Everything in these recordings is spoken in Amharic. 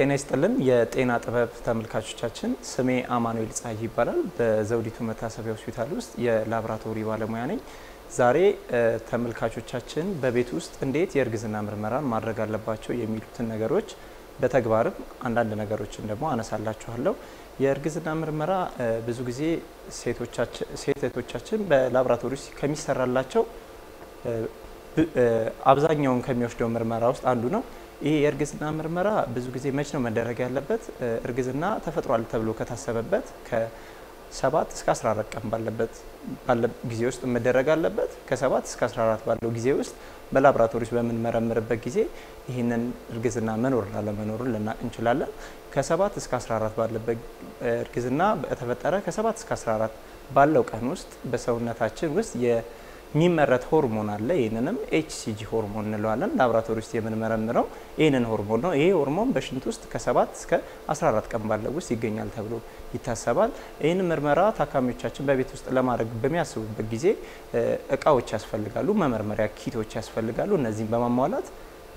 ጤና ይስጥልን የጤና ጥበብ ተመልካቾቻችን፣ ስሜ አማኑኤል ፀሐይ ይባላል። በዘውዲቱ መታሰቢያ ሆስፒታል ውስጥ የላቦራቶሪ ባለሙያ ነኝ። ዛሬ ተመልካቾቻችን በቤት ውስጥ እንዴት የእርግዝና ምርመራን ማድረግ አለባቸው የሚሉትን ነገሮች በተግባርም አንዳንድ ነገሮችን ደግሞ አነሳላችኋለሁ። የእርግዝና ምርመራ ብዙ ጊዜ ሴት እህቶቻችን በላቦራቶሪ ውስጥ ከሚሰራላቸው አብዛኛውን ከሚወስደው ምርመራ ውስጥ አንዱ ነው። ይህ የእርግዝና ምርመራ ብዙ ጊዜ መች ነው መደረግ ያለበት? እርግዝና ተፈጥሯል ተብሎ ከታሰበበት ከሰባት እስከ 14 ቀን ባለበት ጊዜ ውስጥ መደረግ አለበት። ከሰባት እስከ 14 ባለው ጊዜ ውስጥ በላቦራቶሪ ውስጥ በምንመረምርበት ጊዜ ይህንን እርግዝና መኖርና ለመኖሩን ልናቅ እንችላለን። ከሰባት እስከ 14 ባለበት እርግዝና በተፈጠረ ከሰባት እስከ 14 ባለው ቀን ውስጥ በሰውነታችን ውስጥ የሚመረት ሆርሞን አለ። ይህንንም ኤችሲጂ ሆርሞን እንለዋለን። ላቦራቶሪ ውስጥ የምንመረምረው ይህንን ሆርሞን ነው። ይሄ ሆርሞን በሽንት ውስጥ ከ7 እስከ 14 ቀን ባለው ውስጥ ይገኛል ተብሎ ይታሰባል። ይህን ምርመራ ታካሚዎቻችን በቤት ውስጥ ለማድረግ በሚያስቡበት ጊዜ እቃዎች ያስፈልጋሉ፣ መመርመሪያ ኪቶች ያስፈልጋሉ። እነዚህም በማሟላት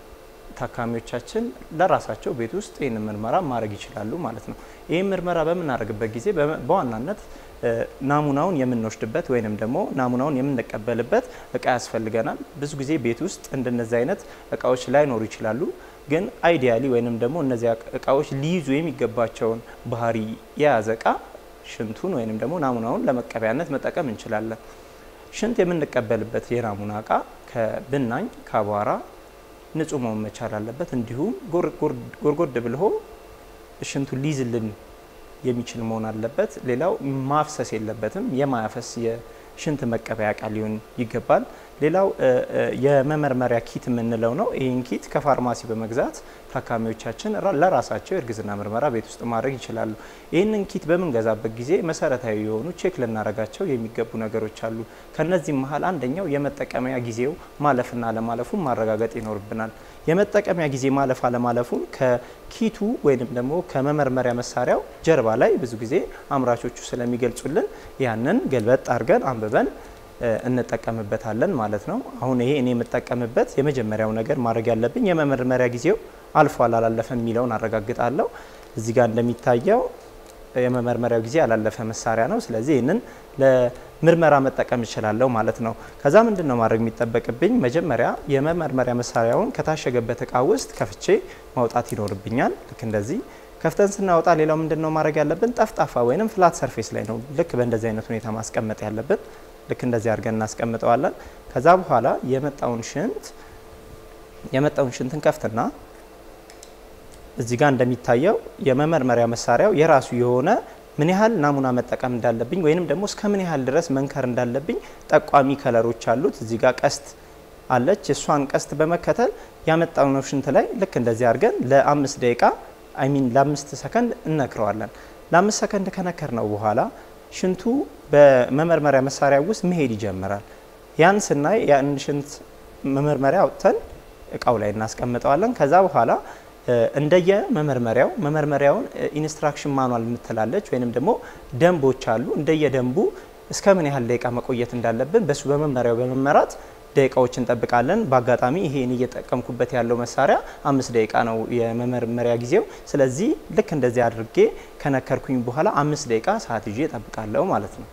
ታካሚዎቻችን ለራሳቸው ቤት ውስጥ ይህንን ምርመራ ማድረግ ይችላሉ ማለት ነው። ይህን ምርመራ በምናደርግበት ጊዜ በዋናነት ናሙናውን የምንወስድበት ወይንም ደግሞ ናሙናውን የምንቀበልበት እቃ ያስፈልገናል። ብዙ ጊዜ ቤት ውስጥ እንደነዚህ አይነት እቃዎች ላይኖሩ ይችላሉ። ግን አይዲያሊ ወይንም ደግሞ እነዚያ እቃዎች ሊይዙ የሚገባቸውን ባህሪ የያዘ እቃ ሽንቱን ወይንም ደግሞ ናሙናውን ለመቀበያነት መጠቀም እንችላለን። ሽንት የምንቀበልበት የናሙና እቃ ከብናኝ ከአቧራ ንጹህ መሆን መቻል አለበት። እንዲሁም ጎርጎድ ብልሆ ሽንቱን ሊይዝልን የሚችል መሆን አለበት። ሌላው ማፍሰስ የለበትም። የማያፈስ የሽንት መቀበያ እቃ ሊሆን ይገባል። ሌላው የመመርመሪያ ኪት የምንለው ነው። ይህን ኪት ከፋርማሲ በመግዛት ታካሚዎቻችን ለራሳቸው የእርግዝና ምርመራ ቤት ውስጥ ማድረግ ይችላሉ። ይህንን ኪት በምንገዛበት ጊዜ መሰረታዊ የሆኑ ቼክ ልናደርጋቸው የሚገቡ ነገሮች አሉ። ከነዚህም መሀል አንደኛው የመጠቀሚያ ጊዜው ማለፍና አለማለፉን ማረጋገጥ ይኖርብናል። የመጠቀሚያ ጊዜ ማለፍ አለማለፉን ከኪቱ ወይንም ደግሞ ከመመርመሪያ መሳሪያው ጀርባ ላይ ብዙ ጊዜ አምራቾቹ ስለሚገልጹልን ያንን ገልበጥ አድርገን አንብበን እንጠቀምበታለን ማለት ነው። አሁን ይሄ እኔ የምጠቀምበት የመጀመሪያው ነገር ማድረግ ያለብኝ የመመርመሪያ ጊዜው አልፏል አላለፈም የሚለውን አረጋግጣለሁ። እዚህ ጋር እንደሚታየው የመመርመሪያው ጊዜ ያላለፈ መሳሪያ ነው። ስለዚህ ይህንን ለምርመራ መጠቀም እችላለሁ ማለት ነው። ከዛ ምንድን ነው ማድረግ የሚጠበቅብኝ? መጀመሪያ የመመርመሪያ መሳሪያውን ከታሸገበት እቃ ውስጥ ከፍቼ ማውጣት ይኖርብኛል። ልክ እንደዚህ ከፍተን ስናወጣ ሌላው ምንድን ነው ማድረግ ያለብን? ጠፍጣፋ ወይም ፍላት ሰርፌስ ላይ ነው ልክ በእንደዚህ አይነት ሁኔታ ማስቀመጥ ያለብን። ልክ እንደዚህ አድርገን እናስቀምጠዋለን። ከዛ በኋላ የመጣውን ሽንት የመጣውን ሽንትን ከፍትና እዚህ ጋር እንደሚታየው የመመርመሪያ መሳሪያው የራሱ የሆነ ምን ያህል ናሙና መጠቀም እንዳለብኝ ወይንም ደግሞ እስከ ምን ያህል ድረስ መንከር እንዳለብኝ ጠቋሚ ከለሮች አሉት። እዚህ ጋር ቀስት አለች። እሷን ቀስት በመከተል ያመጣነው ሽንት ላይ ልክ እንደዚህ አድርገን ለአምስት ደቂቃ አይሚን ለአምስት ሰከንድ እነክረዋለን። ለአምስት ሰከንድ ከነከር ነው በኋላ ሽንቱ በመመርመሪያ መሳሪያ ውስጥ መሄድ ይጀምራል። ያን ስናይ ያን ሽንት መመርመሪያ አውጥተን እቃው ላይ እናስቀምጠዋለን። ከዛ በኋላ እንደየ መመርመሪያው መመርመሪያውን ኢንስትራክሽን ማኗል የምትላለች ወይንም ደግሞ ደንቦች አሉ። እንደየ ደንቡ እስከ ምን ያህል ደቂቃ መቆየት እንዳለብን በሱ በመመሪያው በመመራት ደቂቃዎች እንጠብቃለን። በአጋጣሚ ይሄን እየጠቀምኩበት ያለው መሳሪያ አምስት ደቂቃ ነው የመመርመሪያ ጊዜው። ስለዚህ ልክ እንደዚህ አድርጌ ከነከርኩኝ በኋላ አምስት ደቂቃ ሰዓት ይዤ እጠብቃለሁ ማለት ነው።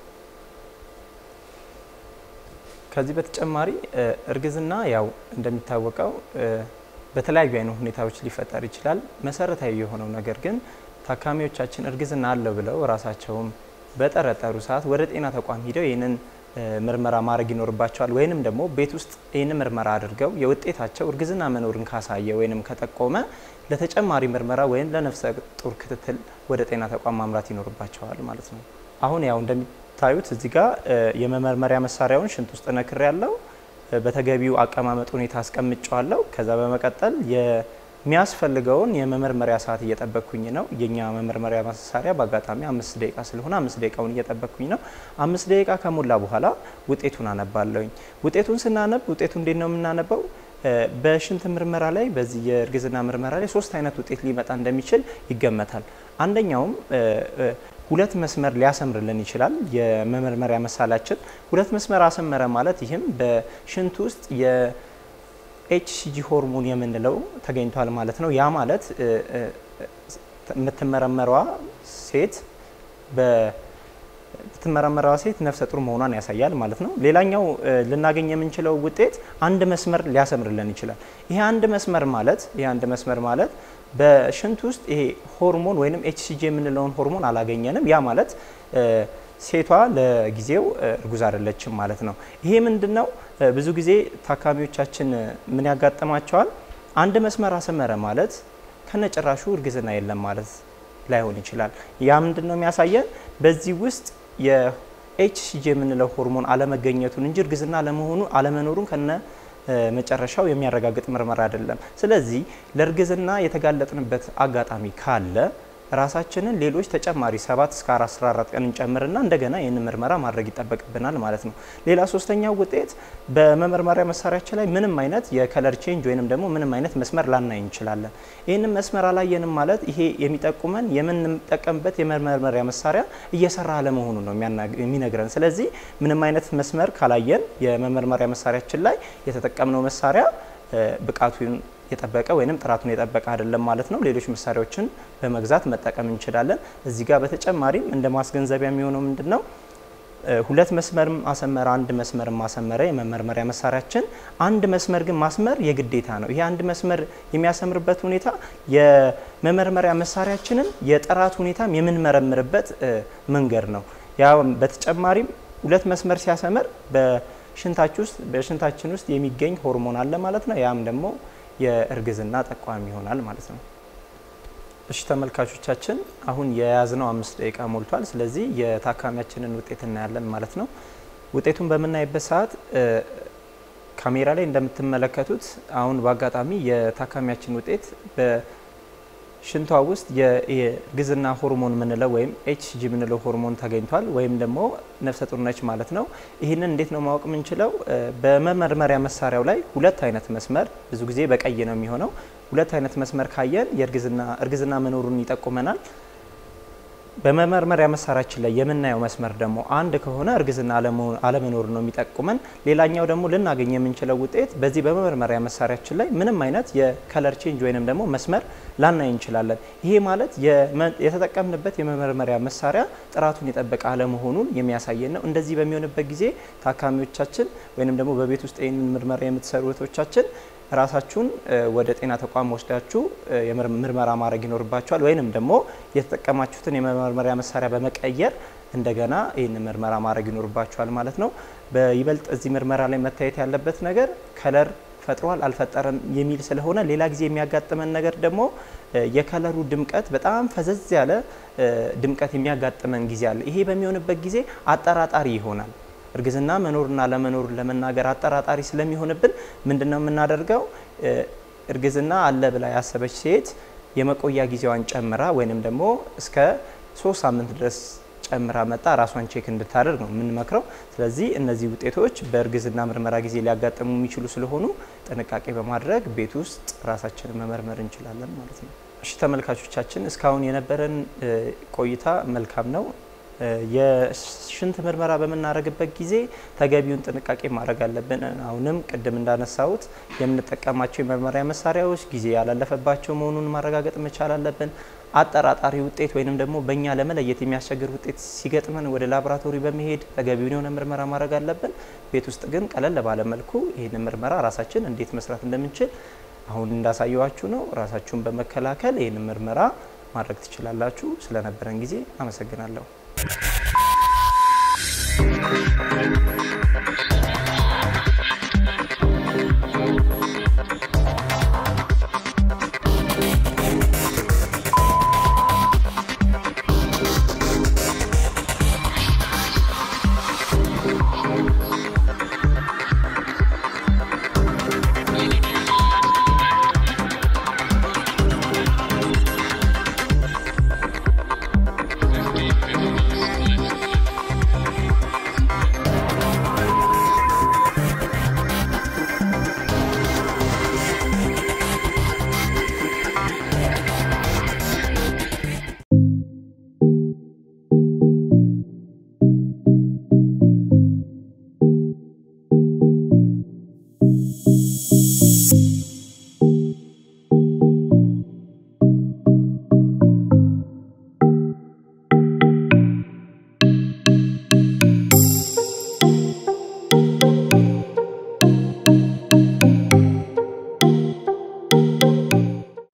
ከዚህ በተጨማሪ እርግዝና ያው እንደሚታወቀው በተለያዩ አይነት ሁኔታዎች ሊፈጠር ይችላል። መሰረታዊ የሆነው ነገር ግን ታካሚዎቻችን እርግዝና አለው ብለው ራሳቸውም በጠረጠሩ ሰዓት ወደ ጤና ተቋም ሂደው ይህንን ምርመራ ማድረግ ይኖርባቸዋል። ወይንም ደግሞ ቤት ውስጥ ይህን ምርመራ አድርገው የውጤታቸው እርግዝና መኖርን ካሳየ ወይንም ከጠቆመ ለተጨማሪ ምርመራ ወይም ለነፍሰ ጡር ክትትል ወደ ጤና ተቋም ማምራት ይኖርባቸዋል ማለት ነው። አሁን ያው እንደሚታዩት እዚህ ጋር የመመርመሪያ መሳሪያውን ሽንት ውስጥ ነክር ያለው በተገቢው አቀማመጥ ሁኔታ አስቀምጨዋለሁ። ከዛ በመቀጠል የሚያስፈልገውን የመመርመሪያ ሰዓት እየጠበቅኩኝ ነው። የኛ መመርመሪያ መሳሪያ በአጋጣሚ አምስት ደቂቃ ስለሆነ አምስት ደቂቃውን እየጠበቅኩኝ ነው። አምስት ደቂቃ ከሞላ በኋላ ውጤቱን አነባለሁኝ። ውጤቱን ስናነብ ውጤቱ እንዴት ነው የምናነበው? በሽንት ምርመራ ላይ በዚህ የእርግዝና ምርመራ ላይ ሶስት አይነት ውጤት ሊመጣ እንደሚችል ይገመታል። አንደኛውም ሁለት መስመር ሊያሰምርልን ይችላል። የመመርመሪያ መሳላችን ሁለት መስመር አሰመረ ማለት ይህም በሽንት ውስጥ የኤችሲጂ ሆርሞን የምንለው ተገኝቷል ማለት ነው። ያ ማለት የምትመረመረዋ ሴት የምትመረመረዋ ሴት ነፍሰ ጡር መሆኗን ያሳያል ማለት ነው። ሌላኛው ልናገኝ የምንችለው ውጤት አንድ መስመር ሊያሰምርልን ይችላል። ይሄ አንድ መስመር ማለት ይሄ አንድ መስመር ማለት በሽንት ውስጥ ይሄ ሆርሞን ወይም ኤችሲጂ የምንለውን ሆርሞን አላገኘንም። ያ ማለት ሴቷ ለጊዜው እርጉዝ አይደለችም ማለት ነው። ይሄ ምንድን ነው? ብዙ ጊዜ ታካሚዎቻችን ምን ያጋጥማቸዋል? አንድ መስመር አሰመረ ማለት ከነጭራሹ እርግዝና የለም ማለት ላይሆን ይችላል። ያ ምንድን ነው የሚያሳየን? በዚህ ውስጥ የኤችሲጂ የምንለው ሆርሞን አለመገኘቱን እንጂ እርግዝና ለመሆኑ አለመኖሩን ከነ መጨረሻው የሚያረጋግጥ ምርመራ አይደለም። ስለዚህ ለእርግዝና የተጋለጥንበት አጋጣሚ ካለ ራሳችንን ሌሎች ተጨማሪ 7 እስከ 14 ቀን እንጨምርና እንደገና ይህን ምርመራ ማድረግ ይጠበቅብናል ማለት ነው። ሌላ ሶስተኛው ውጤት በመመርመሪያ መሳሪያችን ላይ ምንም አይነት የከለር ቼንጅ ወይንም ደግሞ ምንም አይነት መስመር ላናይ እንችላለን። ይህንን መስመር አላየንም ማለት ይሄ የሚጠቁመን የምንጠቀምበት የመመርመሪያ መሳሪያ እየሰራ አለመሆኑ ነው የሚነግረን። ስለዚህ ምንም አይነት መስመር ካላየን የመመርመሪያ መሳሪያችን ላይ የተጠቀምነው መሳሪያ ብቃቱን የጠበቀ ወይም ጥራቱን የጠበቀ አይደለም ማለት ነው። ሌሎች መሳሪያዎችን በመግዛት መጠቀም እንችላለን። እዚህ ጋር በተጨማሪም እንደ ማስገንዘቢያ የሚሆነው ምንድን ነው? ሁለት መስመር ማሰመረ አንድ መስመር ማሰመረ የመመርመሪያ መሳሪያችን አንድ መስመር ግን ማስመር የግዴታ ነው። ይሄ አንድ መስመር የሚያሰምርበት ሁኔታ የመመርመሪያ መሳሪያችንን የጥራት ሁኔታም የምንመረምርበት መንገድ ነው። ያ በተጨማሪም ሁለት መስመር ሲያሰምር በሽንታችን ውስጥ በሽንታችን ውስጥ የሚገኝ ሆርሞን አለ ማለት ነው። ያም ደግሞ የእርግዝና ጠቋሚ ይሆናል ማለት ነው። እሺ ተመልካቾቻችን አሁን የያዝነው አምስት ደቂቃ ሞልቷል። ስለዚህ የታካሚያችንን ውጤት እናያለን ማለት ነው። ውጤቱን በምናይበት ሰዓት ካሜራ ላይ እንደምትመለከቱት አሁን በአጋጣሚ የታካሚያችን ውጤት በሽንቷ ውስጥ የእርግዝና ሆርሞን የምንለው ወይም ኤችሲጂ የምንለው ሆርሞን ተገኝቷል ወይም ደግሞ ነፍሰ ጡር ነች ማለት ነው። ይህንን እንዴት ነው ማወቅ የምንችለው? በመመርመሪያ መሳሪያው ላይ ሁለት አይነት መስመር ብዙ ጊዜ በቀይ ነው የሚሆነው። ሁለት አይነት መስመር ካየን የእርግዝና እርግዝና መኖሩን ይጠቁመናል። በመመርመሪያ መሳሪያችን ላይ የምናየው መስመር ደግሞ አንድ ከሆነ እርግዝና አለመኖር ነው የሚጠቁመን። ሌላኛው ደግሞ ልናገኝ የምንችለው ውጤት በዚህ በመመርመሪያ መሳሪያችን ላይ ምንም አይነት የከለር ቼንጅ ወይንም ደግሞ መስመር ላናይ እንችላለን። ይሄ ማለት የተጠቀምንበት የመመርመሪያ መሳሪያ ጥራቱን የጠበቀ አለመሆኑን የሚያሳየን ነው። እንደዚህ በሚሆንበት ጊዜ ታካሚዎቻችን ወይንም ደግሞ በቤት ውስጥ ይህንን ምርመራ የምትሰሩ እህቶቻችን ራሳችሁን ወደ ጤና ተቋም ወስዳችሁ ምርመራ ማድረግ ይኖርባችኋል። ወይንም ደግሞ የተጠቀማችሁትን የመመርመሪያ መሳሪያ በመቀየር እንደገና ይህን ምርመራ ማድረግ ይኖርባችኋል ማለት ነው። በይበልጥ እዚህ ምርመራ ላይ መታየት ያለበት ነገር ከለር ፈጥሯል አልፈጠረም የሚል ስለሆነ ሌላ ጊዜ የሚያጋጥመን ነገር ደግሞ የከለሩ ድምቀት በጣም ፈዘዝ ያለ ድምቀት የሚያጋጥመን ጊዜ አለ። ይሄ በሚሆንበት ጊዜ አጠራጣሪ ይሆናል። እርግዝና መኖርና ለመኖሩን ለመናገር አጠራጣሪ ስለሚሆንብን ምንድን ነው የምናደርገው? እርግዝና አለ ብላ ያሰበች ሴት የመቆያ ጊዜዋን ጨምራ ወይንም ደግሞ እስከ ሶስት ሳምንት ድረስ ጨምራ መጣ ራሷን ቼክ እንድታደርግ ነው የምንመክረው። ስለዚህ እነዚህ ውጤቶች በእርግዝና ምርመራ ጊዜ ሊያጋጥሙ የሚችሉ ስለሆኑ ጥንቃቄ በማድረግ ቤት ውስጥ ራሳችንን መመርመር እንችላለን ማለት ነው። እሺ ተመልካቾቻችን እስካሁን የነበረን ቆይታ መልካም ነው። የሽንት ምርመራ በምናደርግበት ጊዜ ተገቢውን ጥንቃቄ ማድረግ አለብን። አሁንም ቅድም እንዳነሳሁት የምንጠቀማቸው የመመሪያ መሳሪያዎች ጊዜ ያላለፈባቸው መሆኑን ማረጋገጥ መቻል አለብን። አጠራጣሪ ውጤት ወይንም ደግሞ በእኛ ለመለየት የሚያስቸግር ውጤት ሲገጥመን ወደ ላቦራቶሪ በመሄድ ተገቢውን የሆነ ምርመራ ማድረግ አለብን። ቤት ውስጥ ግን ቀለል ባለ መልኩ ይህንን ምርመራ ራሳችን እንዴት መስራት እንደምንችል አሁን እንዳሳየዋችሁ ነው። ራሳችሁን በመከላከል ይህንን ምርመራ ማድረግ ትችላላችሁ። ስለነበረን ጊዜ አመሰግናለሁ።